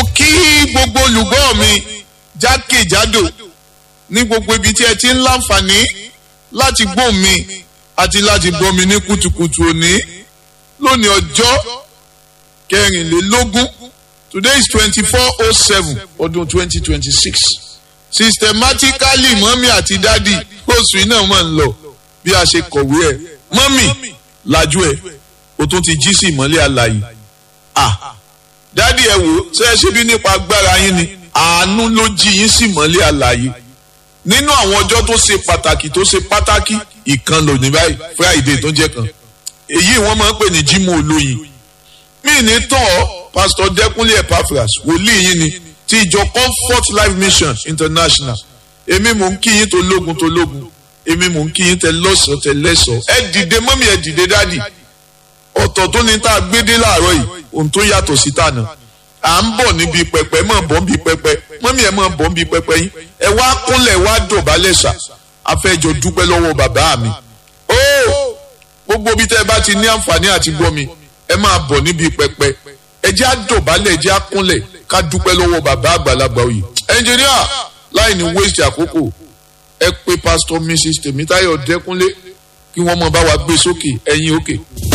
kí gbogbo olùgbọ́ mi jákèjádò ní gbogbo ibi tí ẹ ti ń láǹfààní láti gbọ́ mi àti láti gbọ́ mi ní kùtùkùtù òní lónìí ọjọ́ kẹrìnlélógún today is twenty-four oh seven ọdún twenty twenty-six systematically mọ́mí àti dádì oṣù iná máa ń lọ bí a ṣe kọ̀wé ẹ̀ mọ́mí lajú ẹ̀ o tún ti jí sí ìmọ́lẹ̀ àlàyé ah dádì ẹ wò ṣe é ṣe bí nípa agbára yín ni àánú ló jí yín sí ìmọ́lẹ̀ àlàyé nínú àwọn ọjọ́ tó ṣe pàtàkì tó ṣe pàtàkì ìkan lòní báyìí friday tó jẹ́ kan èyí wọ́n máa ń pè ní jímọ̀ olóyin mí ní tán ọ́ pastor dẹ́kunlé epaphras wòlíì yín ni ti ìjọ comfort life mission international èmi mò ń kí yín tó lógun tó lógun èmi mò ń kí yín tẹ lọ́sọ̀ọ́ tẹ lẹ́sọ̀ọ́ ẹ dìde mọ́mí ẹ dìde dádì ọ̀tọ̀ tó ní tá a gbé dé láàárọ̀ yìí ohun tó yàtọ̀ sí tànà à ń bọ̀ níbi pẹpẹ mọ̀ bọ̀ níbi pẹpẹ mọ́mí ẹ mọ̀ bọ̀ níbi pẹpẹ yín ẹ wá kúnlẹ̀ wá dọ̀bálẹ̀ ṣá afẹ́jọ dúpẹ́ lọ́wọ́ bàbá mi ó gbogbo bí tẹ́ ẹ bá ti ní àǹfààní àti gbọ́ mi ẹ máa bọ̀ níbi pẹpẹ ẹ jẹ́ àdọ̀bálẹ̀ ẹ jẹ́ àkúnlẹ̀ ká dúpẹ́ lọ́wọ́ bàbá àgbàlagbà òye ẹnjìníà láì ní wéṣì àkókò ẹ pé pásítọ̀ mrs tèmítáyọ̀ dẹ́kúnlé kí wọ́n mọ̀ bá wa gbé sókè ẹ̀yìn òkè.